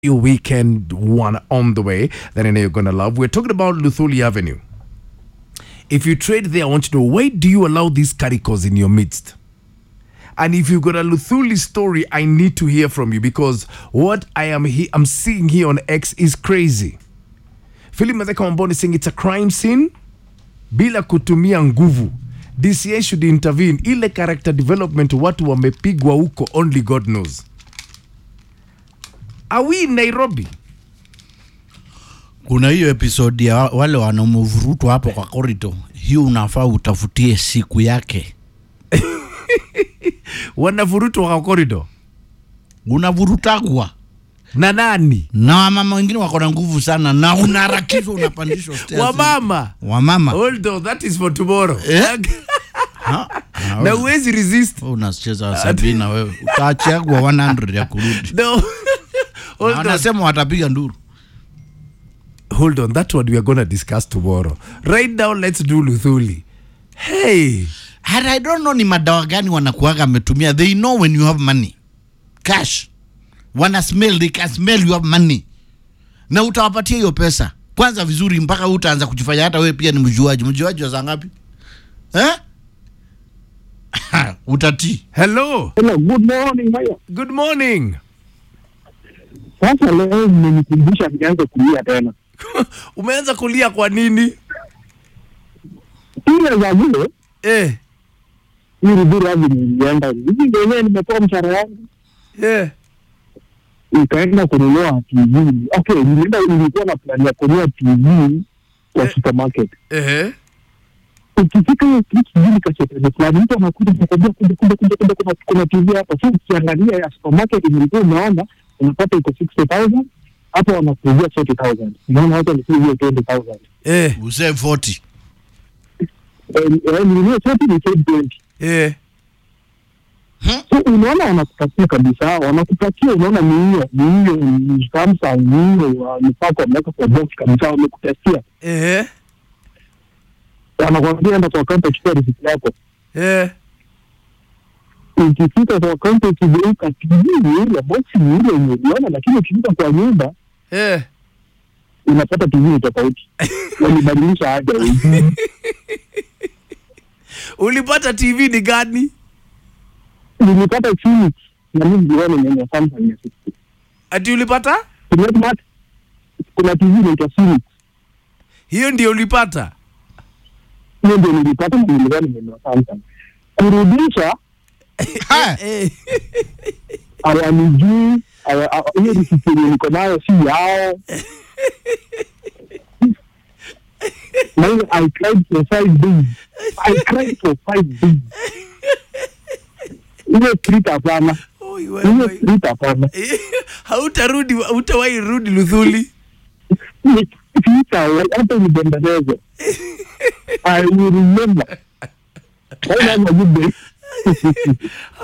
your weekend one on the way that I know you're gonna love. We're talking about Luthuli Avenue. If you trade there, I want to know why do you allow these caricos in your midst? And if you've got a Luthuli story, I need to hear from you because what I am he- I'm seeing here on X is crazy. Philip Mazeka Wamboni saying it's a crime scene bila kutumia nguvu. DCI should intervene. Ile character development watu wamepigwa huko, only God knows. Are we in Nairobi? kuna hiyo episodi ya wa- wale wanamuvurutwa hapo kwa korito hiyo unafaa utafutie siku yake Wanavurutwa kwa corridor unavurutagwa na nani? na wamama wengine wako na nguvu sana na unaharakishwa unapandishwa stairs. Wamama. wamama Hold on, that is for tomorrow. Eh? Ha? Na na wewe- uwezi resist. wewe unacheza sabina wewe utaachagwa 100 ya kurudi No. Na Hold on. wanasema watapiga nduru Hold on, that one we are gonna discuss tomorrow. Right now, let's do Luthuli. Hey. And I don't know ni madawa gani wanakuaga ametumia they know when you have money cash wana smell they can smell you have money na utawapatia hiyo pesa kwanza vizuri mpaka utaanza kujifanya hata wewe pia ni mjuaji mjuaji wa saa ngapi eh? utatii Hello. Hello, good morning Maya. Good morning. Sasa leo mmenikumbusha nianze kulia tena. Umeanza kulia kwa nini? Ile za vile Eh. ili bure hivi nilienda. Hivi ndio wenyewe nimetoa mshahara wangu. Yeah. Nikaenda kununua TV. Okay, nilienda nilikuwa na plan ya kununua TV kwa Eh. supermarket. Eh. Ukifika hiyo kitu sijui nikachotele fulani, mtu anakuja anakwambia kuja kuja kuja kuja kuna kuna TV hapa. So ukiangalia ya supermarket nilikuwa unaona unapata iko 60,000 hapo wanakuuzia 40,000. Unaona watu walikuwa 20,000. Eh. usee 40 Eh, eh, nilinunua 40 ni 20. Eh. So unaona wanakupatia kabisa, wanakupatia unaona ni hiyo ni hiyo ni Samsung ni hiyo uh, mpaka wameweka kwa box kabisa, wamekutestia, Eh. wanakwambia enda kwa kaunta chukua risiti yako. Eh. Ukifika kwa kaunta ukigeuka, TV ni ile box ni ile yenye uliona, lakini ukifika kwa nyumba Eh. unapata TV ni tofauti, walibadilisha aje hivi. Ulipata TV ni gani? Nilipata Philips na mimi niliona ni yenye Samsung ya 60. Ati ulipata? Kuna kuna TV inaitwa Philips, Hiyo ndio ulipata? hiyo ndio nilipata na nilikuwa nimenunua Samsung. Kurudisha Ha! Eh. hawanijui hawa- hawa- hiyo risiti yenye niko nayo si yao na hiyo I cried for five days I cried for five days hiyo street hapana Oi, hiyo wewe. street hapana Eh, Hautarudi, hautawahi rudi Luthuli. sita hata nibembeleze I will remember Have a good day